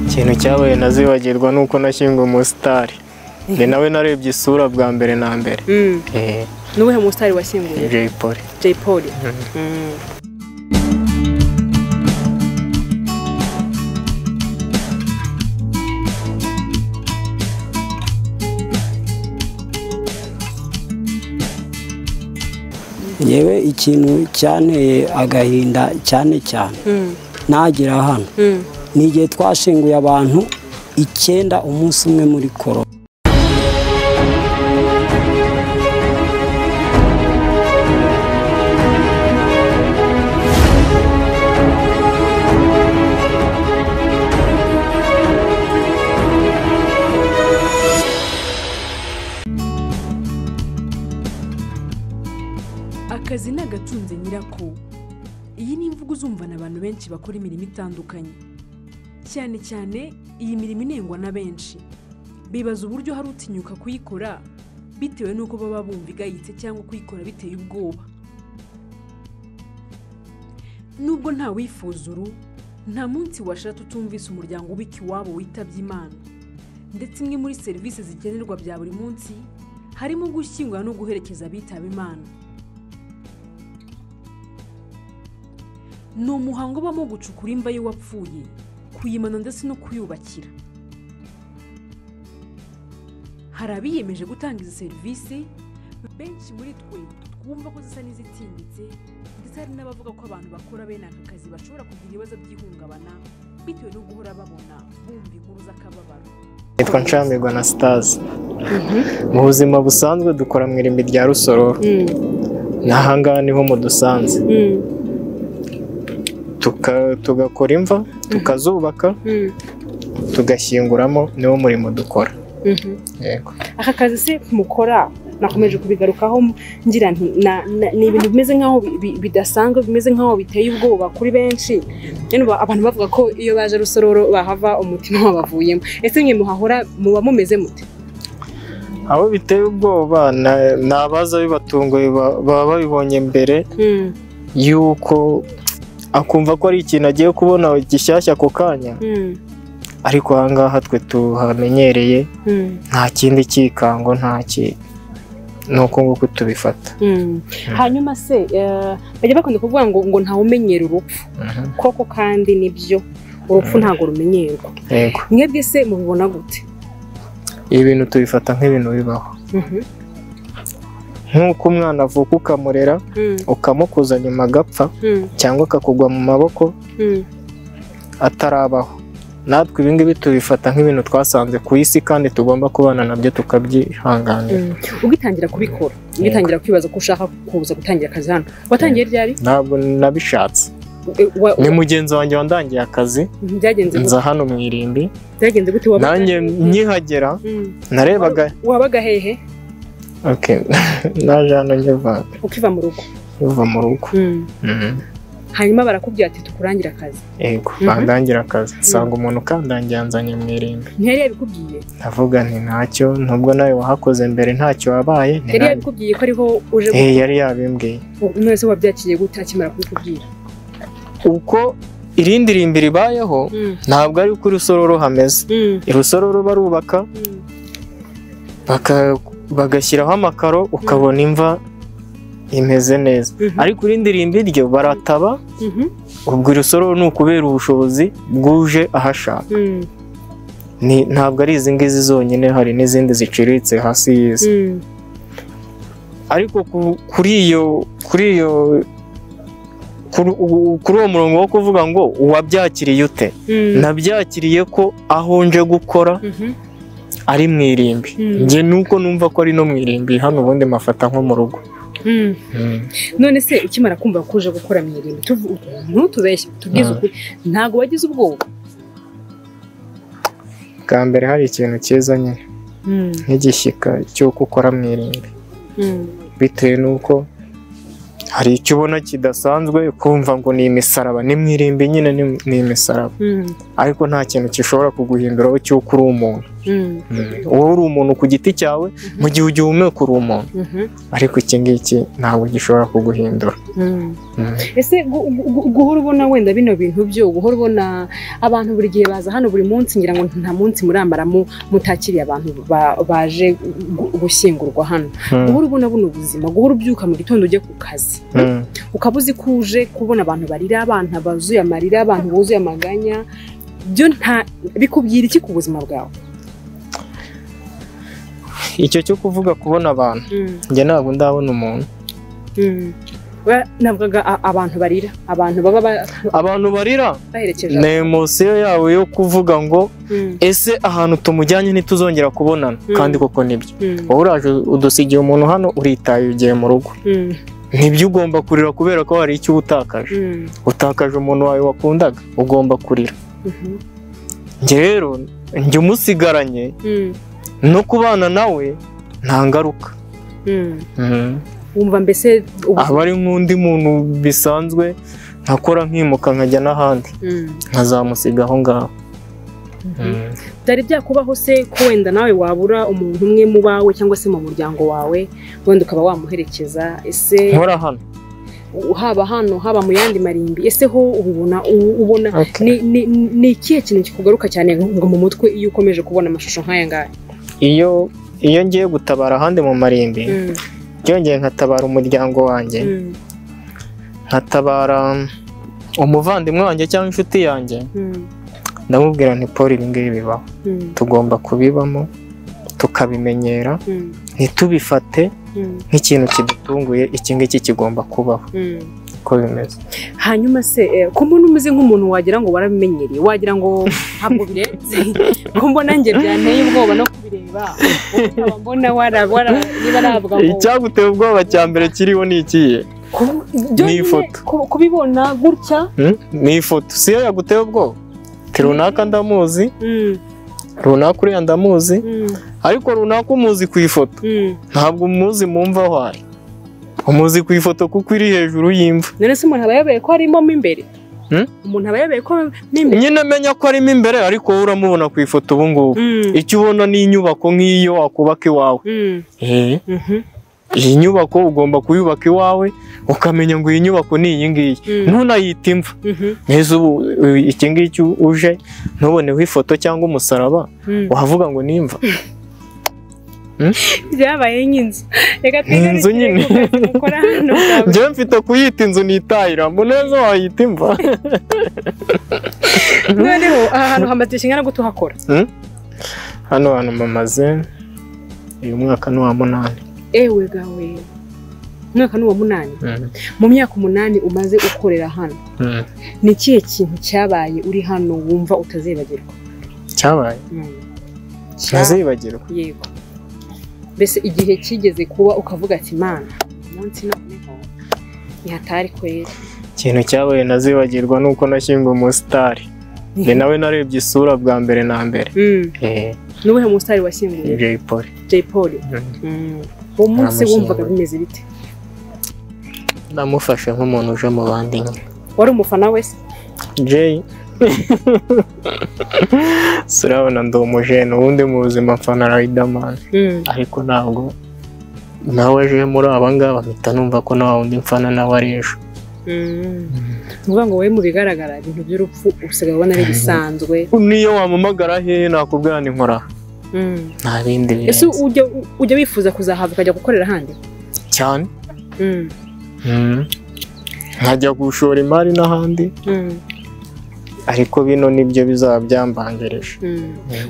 ikintu cyabaye ntazibagirwa ni uko nashyinguwe umusitari ni nawe narebye isura bwa mbere na mbere Eh, n'uwuhe musitari washyinguye Jay Polly jay paul yewe ikintu cyanteye agahinda cyane cyane nagera hano ni igihe twashinguye abantu icyenda umunsi umwe muri koro akazi ni agatunze nyirako iyi ni imvugo uzumvana abantu benshi bakora imirimo itandukanye cyane cyane iyi mirimo inengwa na benshi bibaza uburyo hari utinyuka kuyikora bitewe n'uko baba bumva igayitse cyangwa kuyikora biteye ubwoba nubwo nta wifuza uru nta munsi washatse utumvise umuryango ubika iwabo witabye imana ndetse imwe muri serivisi zikenerwa bya buri munsi harimo gushyingura no guherekeza abitaba imana ni umuhango ubamo gucukura imva y'uwapfuye kuyimana ndetse no kuyubakira hari abiyemeje gutanga izi serivisi benshi muri twe twumva ko zisa n'izitinyitse ndetse hari n'abavuga ko abantu bakora bene aka kazi bashobora kugira ibibazo by'ihungabana bitewe no guhora babona bumva inkuru z'akababaro nitwa nshamirwa na sitazi mu buzima busanzwe dukora mu irimbi rya rusororo n'ahangaha niho mudusanze Tuka- tugakora imva tukazubaka tugashyinguramo niwo murimo dukora yego aka kazi se mukora nakomeje kubigarukaho ngira nti na- na- ni ibintu bimeze nk'aho bi- bi- bidasanzwe bimeze nk'aho biteye ubwoba kuri benshi Rero ba- abantu bavuga ko iyo baje rusororo bahava umutima wabavuyemo ese mwe muhahora muba mumeze mute abo biteye ubwoba na- ni abaza bibatunguye ba- baba babibonye mbere yuko akumva ko ari ikintu agiye kubona gishyashya ako kanya ariko ahangaha twe tuhamenyereye nta kindi cyikango nta ki ni uko nguko tubifata hanyuma se eh, bajya bakunda kuvuga ngo ngo ntawumenyera urupfu koko kandi nibyo urupfu ntabwo rumenyerwa yego mwebwe se mubibona gute ibi bintu tubifata nk'ibintu bibaho nk'uko umwana avuka ukamurera ukamukuza nyuma agapfa cyangwa akakugwa mu maboko atarabaho natwe ibingibi tubifata nk'ibintu twasanze ku isi kandi tugomba kubana nabyo tukabyihanganira ugitangira kubikora ugitangira kwibaza ko ushaka kuza gutangira akazi hano watangiye ryari ntabwo nabishatse E, wa- ni mugenzi wanjye wandangiye akazi byagenze gute nza hano mu irimbi byagenze gute wabaga- nanjye nkihagera Mm. narebaga wabaga hehe Okay. naje hano nkiva ukiva mu rugo nkiva mu rugo Mm. Mhm. hanyuma barakubwira ati tukurangira akazi yego Mhm. bandangira akazi nsanga umuntu ukandangiye anzanye mu irimbi ntiyari yabikubwiye ndavuga nti ntacyo nubwo nawe wahakoze mbere ntacyo wabaye nti yari na- yabikubwiye ko ariho uje Eh, yari yabimbwiye none se wabyakiriye gute akimara kubikubwira uko irindi rimbi ribayeho Mm. ntabwo ari uko urusororo hameze Mm. urusororo barubaka Mm. baka- bagashyiraho amakaro ukabona imva imeze neza Mhm. ariko irindi rimbi ryo barataba Mhm. ubwo urusororo ni ukubera ubushobozi bwuje ahashaka Mm. Ni- ntabwo ari izi ngizi zonyine hari n'izindi ziciriritse hasi y'isi Mm. ariko ku- kuri iyo kuri iyo kuri u- kuri uwo murongo wo kuvuga ngo uwabyakiriye ute Mm. nabyakiriye ko aho nje gukora Mhm. ari mu irimbi Mm. njye nuko numva ko ari no mu irimbi hano ubundi mafata nko mu rugo Mm. none se ukimara kumva ko uje gukora mu irimbi tuvu- ntutubeshye tubwize Mm. ukuri ntabwo wagize ubwoba bwa mbere hari ikintu cyiza nyine Mm. nk'igishyika cy'uko ukora mu irimbi Mm. bitewe n'uko hari icyo ubona kidasanzwe kumva ngo ni imisaraba ni mu irimbi nyine ni ni imisaraba Mm. ariko nta kintu gishobora kuguhinduraho cy'uko uri umuntu wowe uri umuntu ku giti cyawe mu gihe ugihumeka uri umuntu ariko iki ngiki ntabwo gishobora kuguhindura ese gu- gu- gu- guhora ubona wenda bino bintu byo guhora ubona abantu buri gihe baza hano buri munsi ngira ngo nta munsi muramara mu- mutakiriye abantu ba- baje gu- gushyingurwa hano guhora ubona buno buzima guhora ubyuka mu gitondo ujya ku kazi Mm. ukaba uzi ko uje kubona abantu barira abana bazuye amarira abantu buzuye amaganya byo nta bikubwira iki ku buzima bwawe icyo cyo kuvuga kubona abantu njye ntabwo ndabona umuntu We- navugaga a- abantu barira abantu baba ba- abantu barira baherekeje ni emosiyo yawe yo kuvuga ngo Mm, ese ahantu tumujyanye ntituzongera kubonana Mm. kandi koko nibyo mm, wowe uraje udusigiye umuntu hano uritaye ugiye mu rugo mm, nibyo ugomba kurira kubera ko hari icyo uba utakaje mm, utakaje umuntu wawe wakundaga ugomba kurira mhm, njye rero njye umusigaranye mm, no kubana nawe nta ngaruka mm. Mm. wumva mbese ubu aba ari nk'undi muntu bisanzwe nkakora nkimuka nkajya n'ahandi Mm, nkazamusiga aho ngaho mhm. byari byakubaho se ko wenda nawe wabura umuntu umwe mu bawe cyangwa se mu muryango wawe wenda ukaba wamuherekeza ese nkora hano haba hano haba mu yandi marimbi ese ho ubibona u- ubona ni- ni ni ikihe kintu kikugaruka cyane ngo mu mutwe iyo ukomeje kubona amashusho nk'aya ngaya iyo iyo ngiye gutabara ahandi mu marimbi Mm, byongeye nkatabara umuryango wanjye mm, nkatabara umuvandimwe wanjye cyangwa inshuti yanjye mm, ndamubwira nti paul ibi ngibi bibaho mm, tugomba kubibamo tukabimenyera mm, ntitubifate mm, nk'ikintu kidutunguye iki ngiki kigomba kubaho mm. uko bimeze hanyuma se eh, ko mbona umeze nk'umuntu wagira ngo warabimenyereye wagira ngo ntabwo birenze ko mbona njye byanteye ubwoba no kubireba ukaba mbona wara- wara- niba nabwa ngo icyaguteye ubwoba cya mbere kiriho ni ikihe ku- byo Ni nyine ifoto. ku- kubibona gutya Hmm? ni ifoto si yo yaguteye ubwoba ti runaka ndamuzi mm, runaka uriya ndamuzi mm, ariko runaka umuzi ku ifoto mm. ntabwo umuzi mu mva aho ari umuzi ku ifoto kuko iri hejuru y'imva none se umuntu aba yabaye ko harimo mo imbere Hmm? umuntu aba yabaye ko mo imbere nyine menya ko arimo imbere ariko wowe uramubona ku ifoto ubu ngubu Mm, icyo ubona ni inyubako nk'iyo wakubaka iwawe mm, mhm, iyi nyubako ugomba kuyubaka iwawe ukamenya ngo iyi nyubako ni iyi ngiyi Mm. ntunayite imva mhm, neza ubu u- iki ngiki uje ntuboneho ifoto cyangwa umusaraba mm. wavuga ngo ni imva byabaye nk'inzu reka twigane Inzu nyine. ku kazi mukora hano njyewe mfite kuyita inzu nitahira muneza wayita imva noneho aha hantu hamaze ikinyana ngo tuhakora hano hantu mamaze uyu mwaka ni uwa munani ewe gawe umwaka ni uwa munani Mm. mu myaka umunani umaze ukorera hano Mm. ni ikihe kintu cyabaye uri hano wumva utazibagirwa cyabaye Mm. Cya- ntazibagirwa yego mbese igihe kigeze kuba ukavuga ati mana umunsi noneho ntihatari kwera ikintu cyabaye ntazibagirwa ni uko nashyinguwe umusitari ni nawe narebye isura bwa mbere na mbere Mm. Eh, ni uwuhe musitari washyinguye Jay Polly jay paul Mm. uwo munsi Ntamushyinguye. wumvaga bimeze bite namufashe nk'umuntu uje mu bandi nyine wari umufana wese Jay si urabona ndi umujene ubundi mu buzima mfana Riderman ariko ntabwo nawe aje muri aba ngaba mpita numva ko nta wundi mfana nawe ari ejo ni ukuvuga ngo wowe mu bigaragara ibintu by'urupfu usigaye ubona ari bisanzwe niyo wampamagara hehe nakubwira ni nkora aha. nta bindi ese birenze ujya ujya wifuza kuzahava ukajya gukorera ahandi cyane Mm. nkajya gushora imari n'ahandi ariko bino nibyo bizaba byambanjirije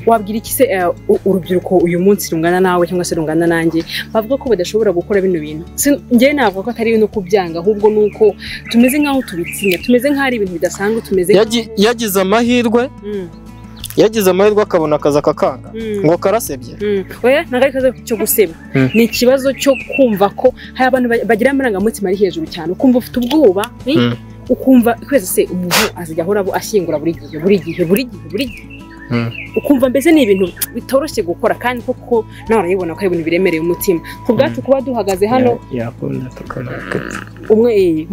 wabwira iki se eh, u- urubyiruko uyu munsi rungana nawe cyangwa se rungana nanjye bavuga ko badashobora gukora bino bintu Si- njyewe navuga ko atari no kubyanga ahubwo ni uko tumeze nk'aho tubitinya tumeze nk'aho ari ibintu bidasanzwe tumeze Yagi- yagize amahirwe Mm, yagize amahirwe akabona akazi akakanga mm, ngo karasebye mm. oya ntabwo ari ikibazo cyo guseba Mm. ni ikibazo cyo kumva ko hari abantu ba- bagira amarangamutima ari hejuru cyane ukumva ufite ubwoba eh? Mm. ukumva kwezi se umuntu azajya ahora abo- ashyingura buri gihe buri gihe buri gihe buri gihe Mm. ukumva mbese ni ibintu bitoroshye gukora kandi koko nawe urabibona ko ari ibintu biremereye umutima ku bwacu kuba duhagaze hano Ya- yakunda tukanakepfa umwe eh,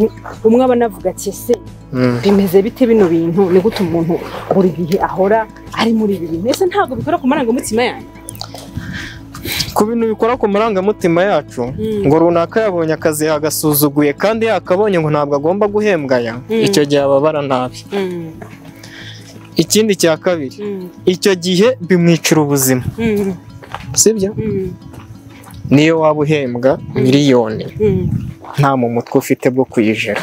umwe aba anavuga ati ese Mm. bimeze bite bino bintu ni gute umuntu buri gihe ahora ari muri ibi bintu ese ntabwo bikora ku marangamutima yanyu ku bintu bikora ku marangamutima yacu ngo runaka yabonye akazi yagasuzuguye kandi yakabonye ngo ntabwo agomba guhembwa ya icyo gihe ababara nabi ikindi cya kabiri icyo gihe bimwicira ubuzima sibyo niyo waba uhembwa miliyoni nta mu mutwe ufite bwo kuyijera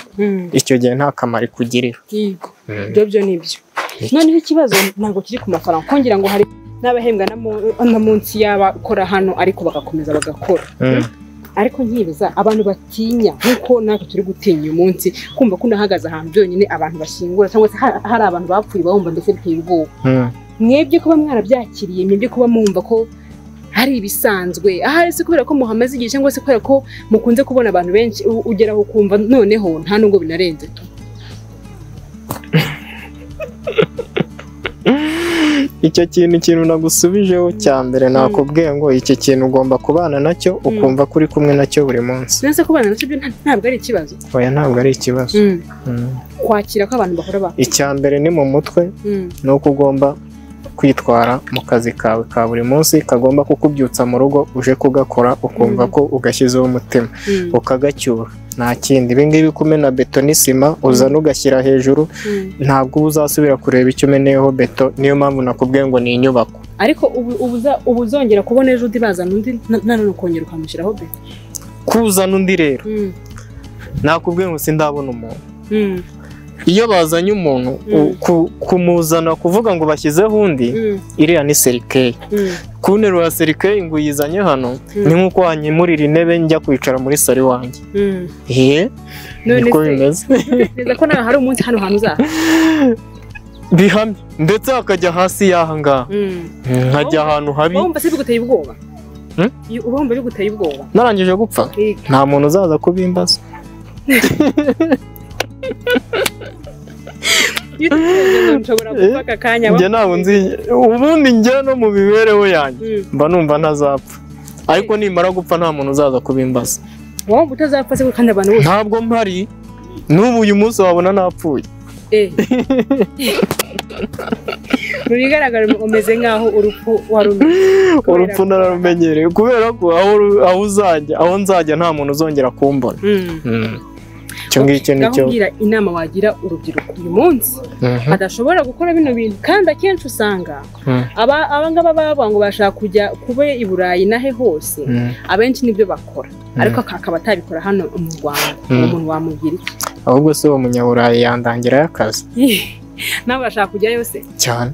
icyo gihe nta kamaro ikugirira yego ibyo nibyo noneho ikibazo ntabwo kiri ku mafaranga kongera ngo hari n'abahembwa na munsi y'abakora hano ariko bagakomeza bagakora ariko nkibuza abantu batinya nk'uko natwe turi gutinya uyu munsi kumva ko unahagaze ahantu byonyine abantu bashingura cyangwa se hari abantu bapfuye bawumva mbese biteye ubwoba mwebwe kuba mwarabyakiriye mwebwe kuba mwumva ko hari ibisanzwe ahari si kubera ko muhamaze igihe cyangwa se kubera ko mukunze kubona abantu benshi ugera aho ukumva noneho nta nubwo binarenze tu icyo kintu ikintu nagusubijeho cya mbere nakubwiye ngo iki kintu ugomba kubana nacyo ukumva ko uri kumwe nacyo buri munsi neza kubana nacyo ntabwo ari ikibazo oya ntabwo ari ikibazo kwakira ko abantu bahora ba icya mbere ni mu mutwe ni uko ugomba kwitwara mu kazi kawe ka buri munsi kagomba kukubyutsa mu rugo uje kugakora ukumva ko ugashyizeho umutima ukagacyura nta kindi ibingibi kumena beto n'isima uzana ugashyira hejuru ntabwo uba uzasubira kureba icyo umeneyeho beto niyo mpamvu nakubwiye ngo ni inyubako ariko ubu uzongera kubona ejo undi bazana undi nanone ukongera ukamushyiraho beto kuzana undi rero nakubwiye ngo sindabona umuntu iyo bazanye umuntu kumuzana kuvuga ngo bashyizeho undi iriya ni serikeyi ku nteruro ya serikeyi ngo uyizanye hano ni nk'uko wanyimurira intebe njya kwicara muri sari wanjye hehe niko bimeze neza ko nawe hari umunsi hano hantu uzaha bihamye ndetse hakajya hasi y'aha ngaha nkajya ahantu habi wumva se biguteye ubwoba uba wumva biguteye ubwoba narangije gupfa nta muntu uzaza kubimbaza njye ntabwo nzi ubundi njya no mu mibereho yanjye mba numva ntazapfa ariko nimara gupfa nta muntu uzaza kubimbaza wowe utazapfa se kandi abantu bose ntabwo mpari n'ubu uyu munsi wabona napfuye mu bigaragara umeze nk'aho urupfu warumenye urupfu nararumenyereye kubera ko aho uzajya aho nzajya nta muntu uzongera kumbona icyo ngicyo ni cyo inama wagira urubyiruko uyu munsi adashobora gukora bino bintu kandi akenshi usanga aba ngaba baba ngo bashaka kujya kube i burayi nahe hose abenshi nibyo bakora ariko akaba atabikora hano mu rwanda umuntu wamugira iki ahubwo si uwo munyaburayi yandangirayo akazi nawe urashaka kujyayo se cyane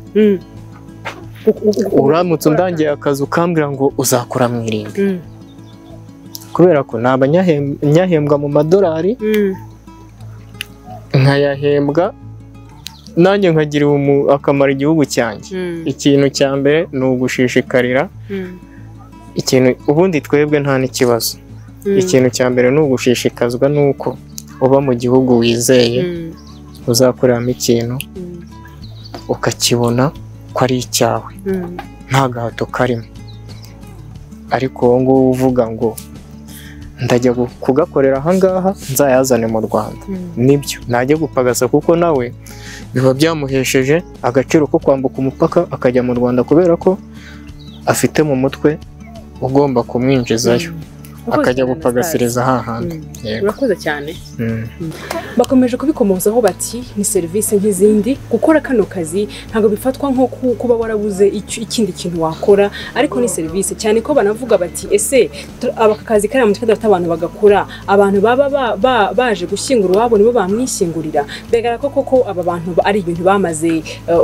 uramutse undangiye akazi ukambwira ngo uzakora mu irimbi kubera ko ni abanyahembwa mu madolari nkayahembwa nanjye nkagira akamaro igihugu cyanjye ikintu cya mbere ni ugushishikarira ikintu ubundi twebwe nta n'ikibazo ikintu cya mbere ni ugushishikazwa n'uko uba mu gihugu wizeye uzakoreramo ikintu ukakibona ko ari icyawe nta gahato karimo ariko wowe ngubu uvuga ngo ndajya kugakorera ahangaha nzayazane mu rwanda nibyo najya gupagasa kuko nawe biba byamuhesheje agaciro ko kwambuka umupaka akajya mu rwanda kubera ko afite mu mutwe ugomba kumwinjizayo akajya gupagasiriza hahandi urakoze cyane bakomeje kubikomozaho bati ni serivisi nk'izindi gukora kano kazi ntabwo bifatwa nko kuba warabuze ikindi kintu wakora ariko ni serivisi cyane ko banavuga bati ese aka kazi kariya mutwe kadafite abantu bagakora abantu baba baje gushyingura iwabo nibo bamwishyingurira bigaragara ko koko aba bantu ari ibintu bamaze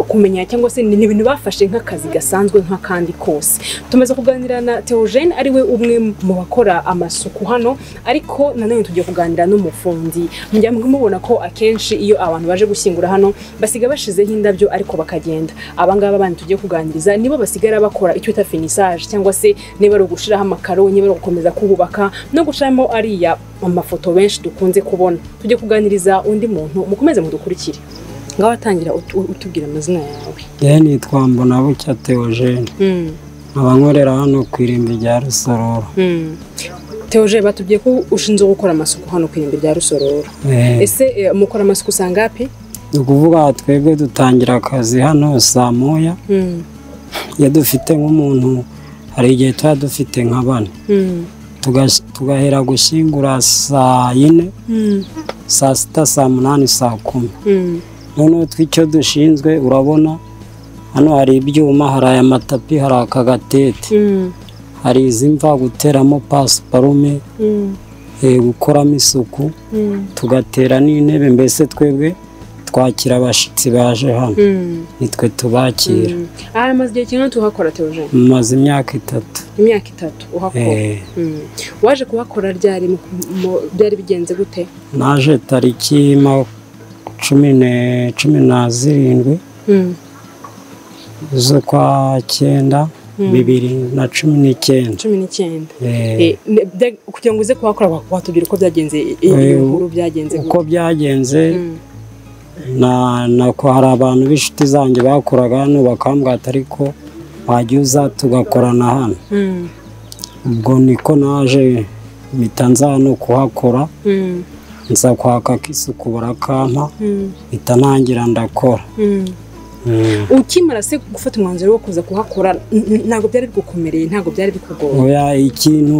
kumenya cyangwa se ni ibintu bafashe nk'akazi gasanzwe nk'akandi kose tumaze kuganira na teogene ariwe umwe mu bakora amasuku hano ariko nanone tujya kuganira n'umufundi mujya mubona ko akenshi iyo abantu baje gushyingura hano basiga bashizeho indabyo ariko bakagenda abangaba abandi tugiye kuganiriza nibo basigara bakora icyo bita finisaje cyangwa se niba ari ugushiraho amakaro niba ari ugukomeza kubaka no gushiramo ariya amafoto benshi dukunze kubona tujye kuganiriza undi muntu mukomeze mudukurikire ngaho atangira utubwira amazina yawe yewe nitwa mbonabucya teogene nkaba nkorera hano ku irimbi rya rusororo teoje batubwiye ko ushinzwe gukora amasuku hano ku irimbi rya rusororo ese mukora amasuku usanga api ni ukuvuga twebwe dutangira akazi hano saa moya iyo dufite nk'umuntu hari igihe tuba dufite nka bane tugash- tugahera gushyingura saa yine saa sita saa munani saa kumi noneho tw'icyo dushinzwe urabona hano hari ibyuma hari aya matapi hari aka gatete hari izi mva guteramo pasiparume eh, gukoramo isuku tugatera n'intebe mbese twebwe twakira abashyitsi baje hano nitwe tubakira aha amaze igihe kingana tuhakora teojeni mumaze imyaka itatu imyaka itatu uhakora Eh, Mm. waje kuhakora ryari mu- mu- byari bigenze gute naje tariki ma- cumi ne- cumi na zirindwi Mm. z'ukwa cyenda bibiri na cumi n'icyenda cumi n'icyenda Eh, Eh, ne- bya- kugira ngo uze kuhakora wa- watubwira uko byagenze i- i- Eh, iyo nkuru byagenze uko gute byagenze Mm. na na ko hari abantu b'inshuti zanjye bakoraga hano bakambwata ariko wajya uza tugakorana hano Mm. ubwo niko naje mpita nza hano kuhakora Mm. nza kwaka k'isuku barakampa Mm. mpita ntangira ndakora Mm. Mm. ukimara se gufata umwanzuro wo kuza kuhakora n- n- ntabwo byari bigukomereye ntabwo byari bikugoye oya ikintu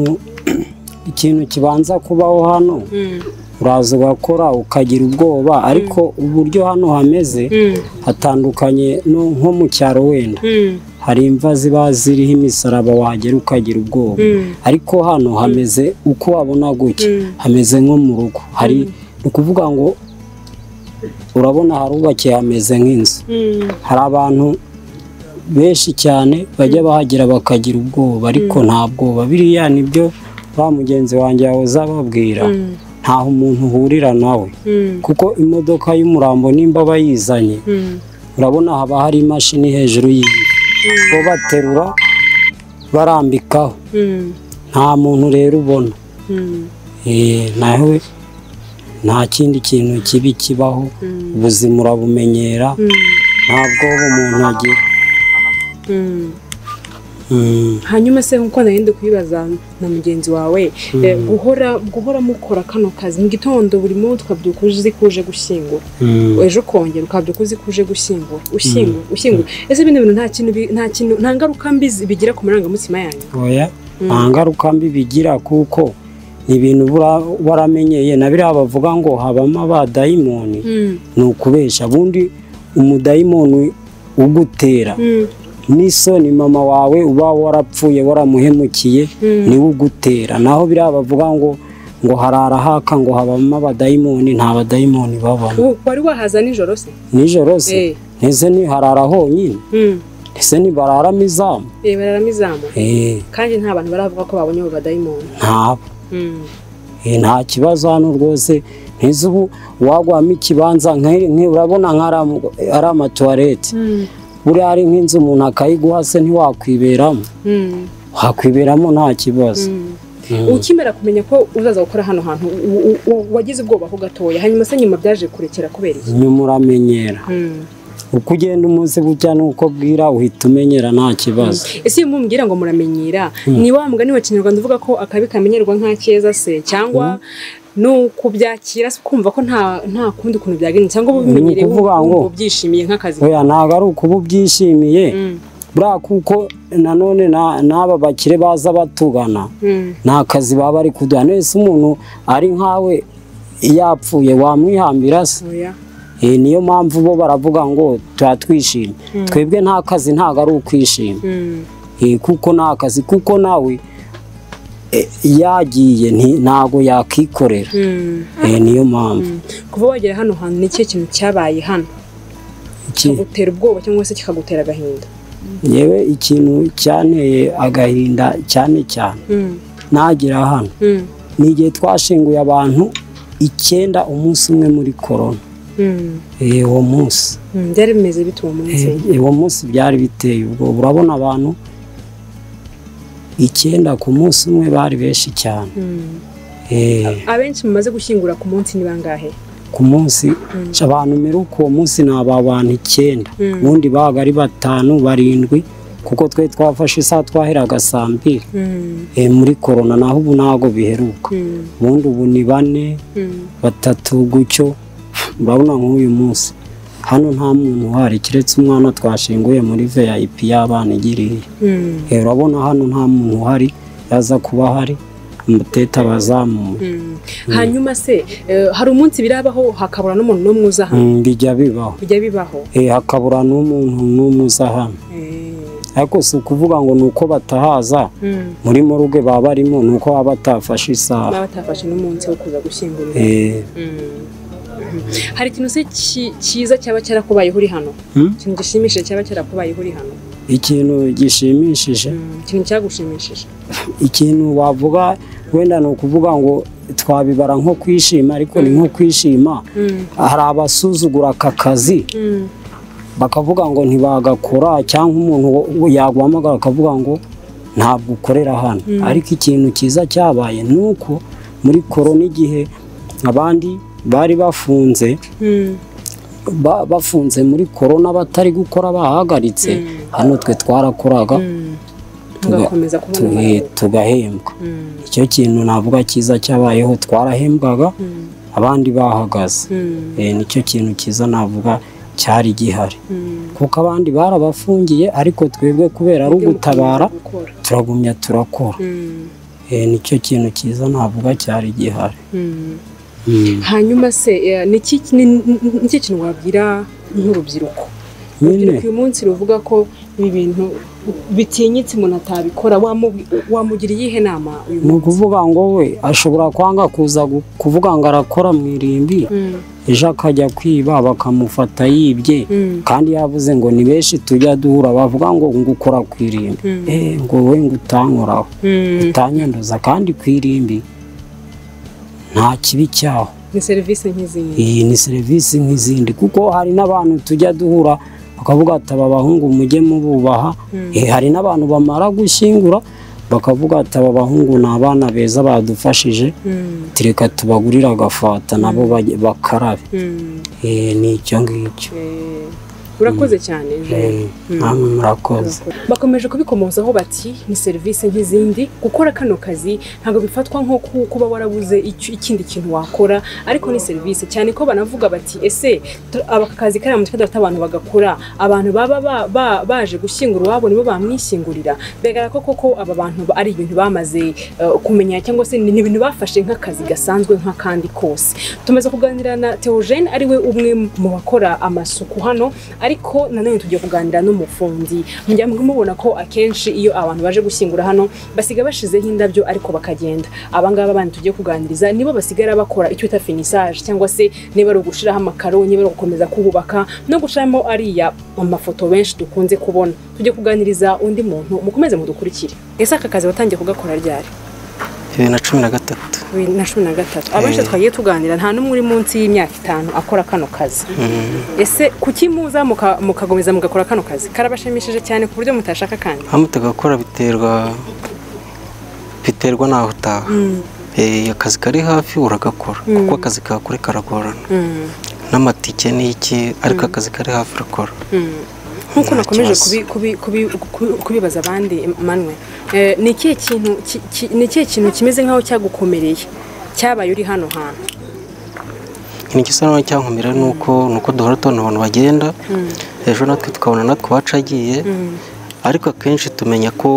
ikintu kibanza kubaho hano Mm. uraza ugakora ukagira ubwoba ariko uburyo hano hameze Mm. hatandukanye no- nko mu cyaro wenda Mm. hari imva ziba ziriho imisaraba wagera ukagira ubwoba Mm. ariko hano hameze uko wabona gutya Mm. hameze nko mu rugo hari ni ukuvuga ngo urabona harubakiye hameze nk'inzu Mm. hari abantu benshi cyane bajya bahagera bakagira ubwoba ariko nta bwoba biriya nibyo ba mugenzi wanjye yahoze ababwira Mm. ntaho umuntu uhurira nawe Mm. kuko imodoka y'umurambo nimba bayizanye Mm. urabona haba hari imashini hejuru y'indi bo baterura barambikaho Mm. nta muntu rero ubona Mm. Eh, nawe nta kindi kintu kibi kibaho ubuzima urabumenyera nta bwoba umuntu agira Mm. Mm, hanyuma se nkuko narinde kubibaza na mugenzi wawe eh, guhora guhora mukora kano kazi mu gitondo buri munsi ukabyuka uzi ko uje gushyingura mm. ejo ukongera ukabyuka uzi ko uje gushyingura ushyingura ushyingura ese bino bintu nta kintu bi- nta kintu nta ngaruka mbi zi- bigira ku marangamutima yanyu oya nta ngaruka mbi bigira kuko ni ibintu bura- waramenyeye na biriya bavuga ngo habamo abadayimoni ni ukubesha bundi umudayimoni ugutera n'isoni mama wawe uba warapfuye waramuhemukiye niwe ugutera naho biriya bavuga ngo ngo harara haka ngo habamo abadayimoni nta badayimoni babamo Ubu wari wahaza nijoro se nijoro se Eh. ntese ntiharara honyine Mm. ntese ntibararamo izamu Eh, bararamo izamu Eh, kandi nta bantu baravuga ko babonye abo badayimoni ntaba Mm. Eh, nta kibazo hano rwose ntize ubu wagwamo ikibanza nk'iri- nk'i- urabona nk'ari- ari amatuwarete Mm. buriya ari nk'inzu umuntu akayiguha se ntiwakwiberamo Mm. wakwiberamo nta kibazo Mm. Mm. ukimera kumenya ko uzaza gukora hano hantu u- u- u- wagize ubwoba ko gatoya hanyuma se nyuma byaje kurekera kubera iki nyuma uramenyera Mm. uko ugenda umunsi bujya n'uko bwira uhita umenyera nta kibazo ese iyo mumbwira ngo muramenyera ni wa mugani wa kinyarwanda uvuga ko akabi kamenyerwa nka keza se cyangwa ni ukubyakira se ukumva ko nta nta kundi kuntu byagenze cyangwa uba ubimenyereye Ni ukuvuga ngo- wumva ubyishimiye nk'akazi oya ntabwo ari ukuba ubyishimiye Mm, buriya kuko nanone na- n'aba bakire baza batugana mm, nta kazi baba bari kuduha nese umuntu ari nkawe yapfuye wamwihambira se oya. Eh, niyo mpamvu bo baravuga ngo tuba twishimye twebwe nta kazi ntabwo ari ukwishima Mm, Eh, kuko nta kazi kuko nawe eh, yagiye nti- ntabwo yakikorera mm. Eh, niyo mpamvu kuva wagera hano hantu ni ikihe kintu cyabaye hano Iki- kigutera ubwoba cyangwa se kikagutera agahinda yewe ikintu cyanteye agahinda cyane cyane Mm, nagira hano mm, ni igihe twashinguye abantu icyenda umunsi umwe muri korona mm, Eh, uwo munsi mm. byari bimeze bite uwo munsi Eh, uwo munsi byari biteye ubwoba urabona abantu icyenda ku munsi umwe bari benshi cyane Mm. Eh, abenshi mumaze gushyingura ku munsi ni bangahe ku munsi abantu mperuka uwo munsi ni aba bantu icyenda Mm. ubundi babaga ari batanu barindwi kuko twe twafashe isaha twaheraga saa mbiri Mm, Eh, muri korona naho ubu ntabwo biheruka mm, ubundi ubu ni bane mm, batatu gutyo urabona nk'uyu munsi hano nta muntu uhari keretse umwana twashinguye muri veyayipi y'abana igiriye urabona hano nta muntu uhari yaza kuba ahari umutete aba azamuye hanyuma se eh, hari umunsi birabaho hakabura n'umuntu n'umwe uza hano Mm, bijya bibaho bijya bibaho Eh, hakabura n'umuntu n'umwe uza hano Eh, ariko si ukuvuga ngo ni uko batahaza mm. muri moruge baba barimo ni uko baba batafashe isaha baba batafashe n'umunsi wo kuza gushyingura Eh, Mm. hari ikintu se ki- cyiza cyaba cyarakubayeho uri hano Hmm? ikintu gishimishije cyaba cyarakubayeho uri hano ikintu gishimishije Mm, ikintu cyagushimishije ikintu wavuga wenda ni ukuvuga ngo twabibara nko kwishima ariko ni nko kwishima Mm, hari abasuzugura aka kazi mm, bakavuga ngo ntibagakora cyangwa umuntu wo- yaguhamagara akavuga ngo ntabwo ukorera hano ariko ikintu cyiza cyabaye ni uko muri korona igihe abandi bari bafunze mm, ba- bafunze muri korona batari gukora bahagaritse hano twe twarakoraga mm. Tuga- ugakomeza kubona tuge- amahoro. tugahembwa Mm, icyo kintu navuga cyiza cyabayeho twarahembwaga mm, abandi bahagaze mm, Eh, nicyo kintu cyiza navuga cyari gihari mm. kuko abandi barabafungiye ariko twebwe kubera ari ugutabara Ibyo mukomeza gukora. turagumya turakora Mm, Eh, nicyo kintu cyiza navuga cyari gihari mm. Mm. hanyuma se eh, ni iki ni- ni- ni- ni iki kintu wabwira nk'urubyiruko urubyiruko nyine uyu munsi ruvuga ko ibi bintu bitinyitse umuntu atabikora wamu- wamugira iyihe nama uyu ni munsi ukuvuga ngo we ashobora kwanga kuza gu- kuvuga ngo arakora mu irimbi Mm, ejo akajya kwiba bakamufata yibye mm, kandi yavuze ngo ni benshi tujya duhura bavuga ngo ngo ukora ku irimbi Mm. Eh, ngo we ngo utankoraho mm. utanyanduza kandi ku irimbi nta kibi cyaho ni serivisi nk'izindi iyi ni serivisi nk'izindi kuko hari n'abantu tujya duhura bakavuga ati aba bahungu mujye mububaha Eh, hari n'abantu bamara gushyingura bakavuga ati aba bahungu ni abana beza badufashije Mm, ati reka tubagurire agafata nabo bajye- bakarabe mm. Eh, ni icyo ngicyo Eh, urakoze cyane Jean. Eh, namwe murakoze bakomeje kubikomozaho bati ni serivisi nk'izindi gukora kano kazi ntabwo bifatwa nko ku- kuba warabuze icyo- ikindi kintu wakora ariko ni serivisi cyane ko banavuga bati ese tu- aba kazi kariya mutwe dufite abantu bagakora abantu baba ba- ba- baje gushyingura iwabo nibo bamwishyingurira bigaragara ko koko aba bantu ba- ari ibintu bamaze eh, kumenya cyangwa se ni ni ibintu bafashe nk'akazi gasanzwe nk'akandi kose tumaze kuganira na Theogene ariwe umwe mu bakora amasuku hano ariko nanone tugiye kuganira n'umufundi mujya mubona ko akenshi iyo abantu baje gushyingura hano basiga bashizeho indabyo ariko bakagenda abangaba abandi tugiye kuganiriza nibo basigara bakora icyo bita finisage cyangwa se niba ari ugushiraho amakaro niba ari ugukomeza kububaka no gushiramo ariya amafoto benshi dukunze kubona tujye kuganiriza undi muntu mukomeze mudukurikire ese aka kazi watangiye kugakora ryari bibiri na cumi na gatatu bibiri na cumi na gatatu abenshi twagiye tuganira nta n'umwe uri munsi y'imyaka itanu akora kano kazi ese kuki muza muka- mukakomeza mugakora kano kazi karabashimishije cyane ku buryo mutashaka kandi aho mutagakora biterwa biterwa n'aho utaha Eh, akazi kari hafi uragakora kuko akazi ka kure karagorana Mm, n'amatike ni iki ariko akazi kari hafi urakora mm. nk'uko Nta nakomeje kibazo. kubi- kubi- kubi- kubi- kubibaza abandi manwe eh, ni ikihe kintu ki- ki- ni ikihe kintu kimeze nk'aho cyagukomereye cyabaye uri hano hantu ni igisa n'aho cyankomera ni uko ni uko duhora tubona abantu bagenda ejo natwe tukabona natwe iwacu agiye ariko akenshi tumenya ko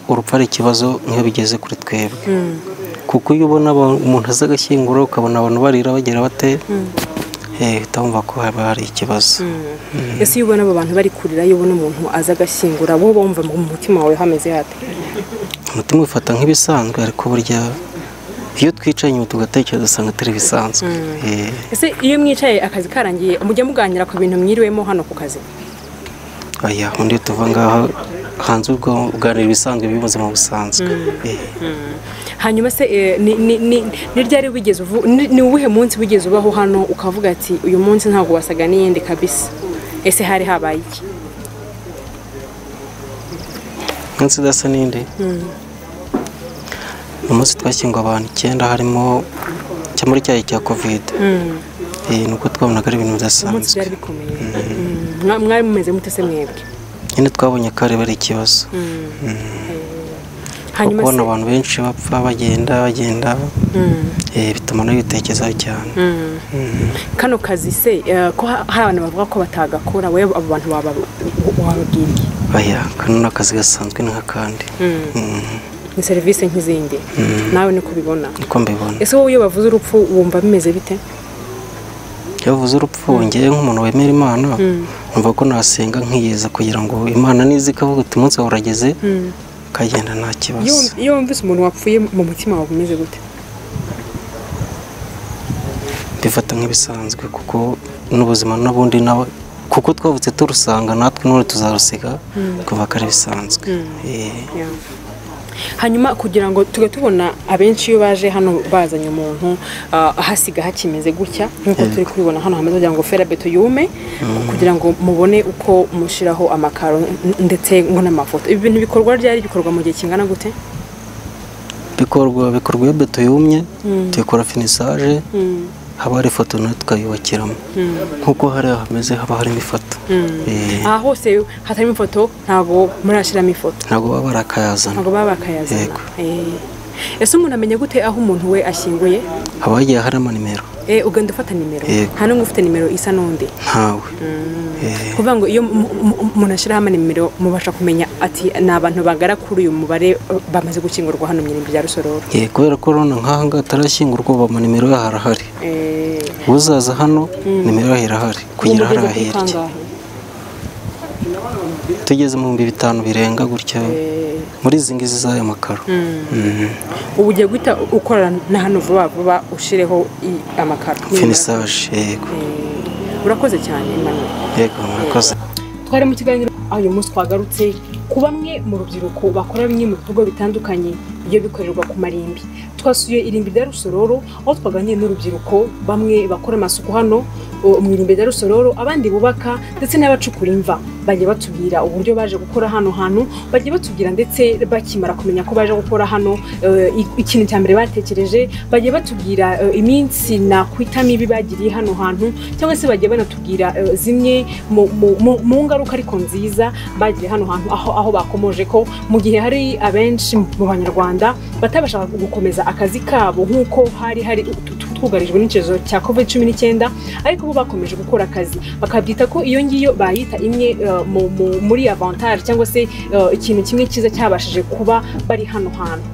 urupfu ari ikibazo nk'iyo bigeze kuri twebwe kuko iyo ubona aba- umuntu aza agashyingura ukabona abantu barira bagira bate eh, uhita wumva ko haba hari ikibazo ese iyo ubona abo bantu bari kurira iyo ubona umuntu aza agashyingura wowe wumva mu mutima wawe hameze hate umutima wifata nk'ibisanzwe ariko burya iyo twicaye inyuma tugatekereza usanga atari ibisanzwe Eh, ese iyo mwicaye akazi karangiye mujya muganira ku bintu mwiriwemo hano ku kazi oya undi tuva ngaho hanze ubwo uganira ibisanzwe by'ubuzima busanzwe Eh. hanyuma se eh, ni- ni- ni ni ryari wigeze uvu- ni ni uwuhe munsi wigeze ubaho hano ukavuga ati uyu munsi ntabwo wasaga n'iyindi kabisa ese hari habaye iki umunsi udasa n'indi ni umunsi twashyinguwe abantu icyenda harimo cya muri cyayi cya kovide ni uko twabonaga ari ibintu umunsi bidasanzwe byari bikomeye Mm. Mwa- mwari mumeze mute se mwebwe nyine twabonye ko ari ari ikibazo hanyuma kubona se abantu benshi bapfa bagenda bagenda eh, bituma nawe bitekezaho cyane Mm. kano kazi se eh, ko ha- hari abantu bavuga ko batagakora wowe abo bantu waba- wababwiriye aya kano ni akazi gasanzwe nk'akandi Mm, ni serivisi nk'izindi nawe niko ubibona niko mbibona ese wowe iyo bavuze urupfu wumva bimeze bite iyo bavuze urupfu ngewe nk'umuntu wemera imana numva ko nasenga nkiyeza kugira ngo imana niza ikavuga ati umunsi wawe urageze ukagenda nta iyo kibazo iyo wumvise umuntu wapfuye mu mutima wawe umeze gute mbifata nk'ibisanzwe kuko n'ubuzima n'ubundi nawe kuko twavutse turusanga natwe n'ubu tuzarusiga kuva ko ari bisanzwe Eh, hanyuma kugira ngo tujye tubona abenshi iyo baje hano bazanye umuntu ah, ahasiga hakimeze gutya nk'uko turi kubibona hano hameze kugira ngo ferabeto yume kugira ngo mubone uko mushyiraho amakaro n- ndetse ngo n'amafoto ibi bintu bikorwa ryari bikorwa mu gihe kingana gute bikorwa bikorwa iyo beto yumye tuyikora finisaje haba hari ifoto nayo tukayubakiramo nk'uko hari hameze haba harimo ifoto Eh, aha hose hatarimo ifoto ntabwo murashyiramo ifoto ntabwo baba barakayazana ntabwo baba bakayazana Yego. Eh. ese umuntu amenya gute aho umuntu we ashyinguye haba hagiye harimo nimero Eh, ugenda ufata nimero Yego. nta n'umwe ufite nimero isa n'undi ntawe Eh, kuvuga ngo iyo mu- mu- umuntu ashyiraho nimero mubasha kumenya ati ni abantu bagara kuri uyu mubare eh, bamaze gukingurwa hano mu irembo rya rusororo eh, kubera ko urabona nk'aha ngaha atarashyingurwa ubu amanimero yaho arahari Eh, uzaza hano nimero yaho irahari kugera ubu hari mugeze kuri ahirya kangahe? tugeze mu bihumbi bitanu birenga gutya Eh, muri izi ngizi z'aya makaro Mhm. ubu ugiye guhita ukorana na hano vuba vuba ushireho i- amakaro finisaje yego Eh, urakoze cyane Emmanuel. yego murakoze twari mu kiganiro aho uyu munsi twagarutse ku bamwe mu rubyiruko bakora bimwe mu bikorwa bitandukanye iyo bikorerwa ku marimbi twasuye irimbi rya rusororo aho twaganiriye n'urubyiruko bamwe bakora amasuku hano o, mu irimbi rya rusororo abandi bubaka ndetse n'abacukura imva bajya batubwira uburyo baje gukora hano hantu bajya batubwira ndetse bakimara kumenya ko baje gukora hano eh, i- ikintu cya mbere batekereje bajya batubwira eh, iminsi nakwita mibi bagiriye hano hantu cyangwa se bajya banatubwira eh, zimwe mu- mu- mu mu ngaruka ariko nziza bagiye hano hantu aho aho bakomoje ko mu gihe hari abenshi mu banyarwanda batabashaga gukomeza akazi kabo nk'uko hari hari tu- tu- twugarijwe n'icyorezo cya covid cumi n'icyenda ariko bo bakomeje gukora akazi bakabyita ko iyo ngiyo bayita imwe eh, mu- mu- muri avantage cyangwa se eh, ikintu kimwe cyiza cyabashije kuba bari hano hantu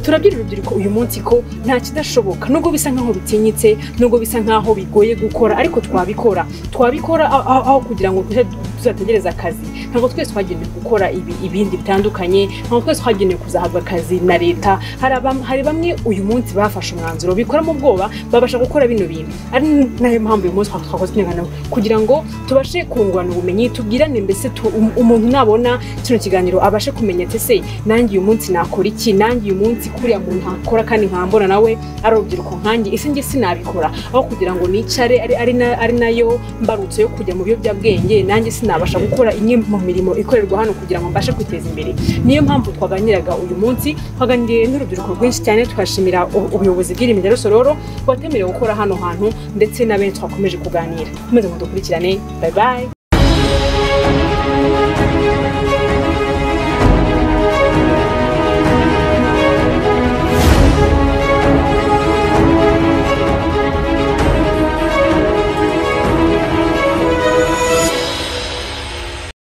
turabwira urubyiruko uyu munsi ko nta kidashoboka nubwo bisa nkaho bitinyitse nubwo bisa nkaho bigoye gukora ariko twabikora twabikora aho- aho aho kugira ngo tujye tuzategereza akazi ntabwo twese twagenewe gukora ibi- ibindi bitandukanye ntabwo twese twagenewe kuzahabwa akazi na leta hari abam- hari bamwe uyu munsi bafashe umwanzuro bikoramo ubwoba babasha gukora bino bintu ari nayo mpamvu uyu munsi twa- twakoze ikiganiro kugira ngo tubashe kungurana ubumenyi tubwirane mbese tu- um- umuntu nabona kino kiganiro abashe kumenya ati se nanjye uyu munsi nakora iki nanjye uyu munsi kuriya muntu ntakora kandi nkambona nawe ari urubyiruko nkanjye ese njye sinabikora aho kugira ngo nicare ari, ari, na, ari nayo mbarutso yo kujya mu biyobyabwenge nanjye sinabasha gukora imwe mu mirimo ikorerwa hano kugira ngo mbashe kwiteza imbere niyo mpamvu twaganiraga uyu munsi twaganiriye n'urubyiruko rwinshi cyane tugashimira u- ubuyobozi bw'irimi rya rusororo bwatemerewe gukora hano hantu ndetse na benshi twakomeje kuganira mukomeze mudukurikirane bayi bayi